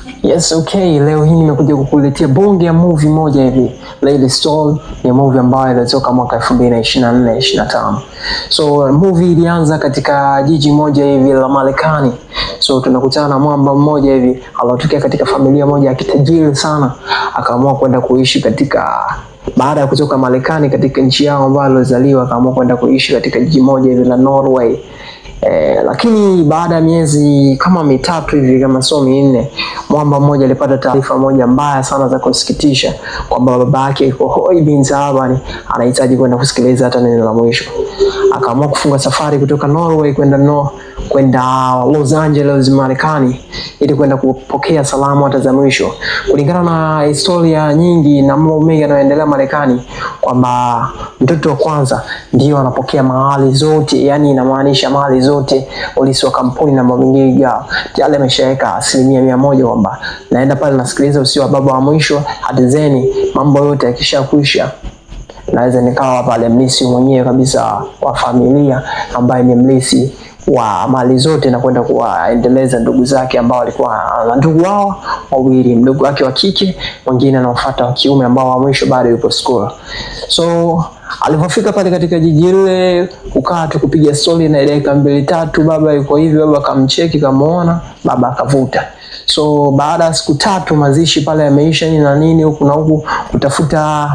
Yes, okay. Leo hii nimekuja kukuletea bonge ya movie moja hivi. Lady Story ni movie ambayo ilitoka mwaka 2024 25. So movie ilianza katika jiji moja hivi la Marekani. So tunakutana na mwamba mmoja hivi aliyotokea katika familia moja ya kitajiri sana, akaamua kwenda kuishi katika baada ya kutoka Marekani katika nchi yao ambayo alizaliwa, akaamua kwenda kuishi katika jiji moja hivi la Norway. Eh, lakini baada ya miezi kama mitatu hivi kama sio minne, mwamba mmoja alipata taarifa moja mbaya sana za kusikitisha kwamba baba yake yuko hoi bin Saabani anahitaji kwenda kusikiliza hata neno la mwisho. Akaamua kufunga safari kutoka Norway kwenda no, kwenda Los Angeles Marekani ili kwenda kupokea salamu hata za mwisho. Kulingana na historia nyingi na mambo mengi yanayoendelea Marekani kwamba mtoto wa kwanza ndio anapokea mahali zote, yani inamaanisha mahali zote, polisi wa kampuni na mambo mengine yao tayari ameshaweka asilimia mia moja kwamba naenda pale nasikiliza usio wa baba wa mwisho, hatizeni mambo yote yakishakwisha naweza nikawa pale mlisi mwenyewe kabisa wa familia ambaye ni mlisi wa mali zote na kwenda kuwaendeleza ndugu zake ambao walikuwa na ndugu wao wawili, mdogo wake wa kike, mwingine anaofuata wa kiume, ambao wa mwisho bado yupo school. So alipofika pale katika jiji lile, kukaa tu kupiga stori na dakika mbili tatu, baba yuko hivi, baba akamcheki, kamuona, baba akavuta. So baada ya siku tatu mazishi pale yameisha nini na nini, huku na huku kutafuta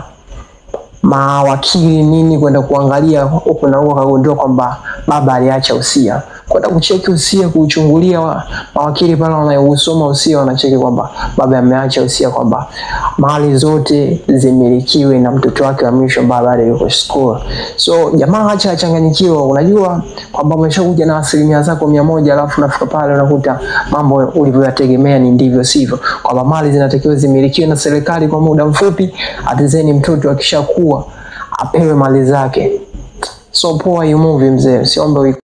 mawakili nini kwenda kuangalia huku na huku, akagundua kwamba baba aliacha usia. Kwenda kucheki usia, kuuchungulia, wa, mawakili pale wanausoma usia, wanacheki kwamba baba ameacha usia kwamba mali zote zimilikiwe na mtoto wake wa mwisho ambaye bado yuko school. So jamaa acha achanganyikiwa, unajua kwamba umeshakuja na asilimia zako mia moja alafu unafika pale unakuta mambo ulivyoyategemea ni ndivyo sivyo, kwamba mali zinatakiwa zimilikiwe na serikali kwa muda mfupi, atizeni mtoto akishakuwa apewe mali zake. So poa hiyo movie mzee, siombe